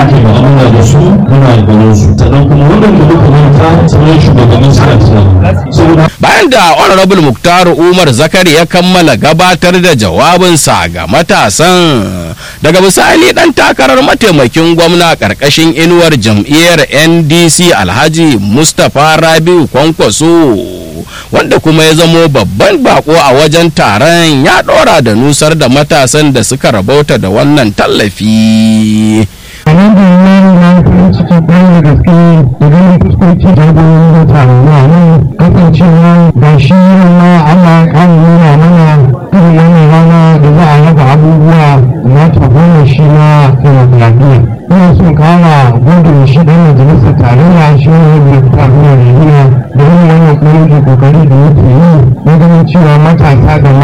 muke mu'amala da su muna ganin su sannan kuma wannan da muka manta sauran shugabannin suna tunani saboda bayan da honorable muktar umar zakari ya kammala gabatar da jawabinsa ga matasan daga bisani dan takarar mataimakin gwamna karkashin inuwar jam'iyyar ndc alhaji mustapha rabiu kwankwaso wanda kuma ya zamo babban bako a wajen taron ya dora da nusar da matasan da suka rabauta da wannan tallafi alhamdulillah na farin ciki kwarai da gaske da ganin fuskoki da goyon da taron nan kasancewa da shi ma Allah ya kara nuna mana irin wannan rana da za a raba abubuwa na tabbana shi na demokradiyya ina son kara gode shi dan majalisar tarayya shi ne da ta nuna da da wannan kokari da yake yi na ganin cewa matasa da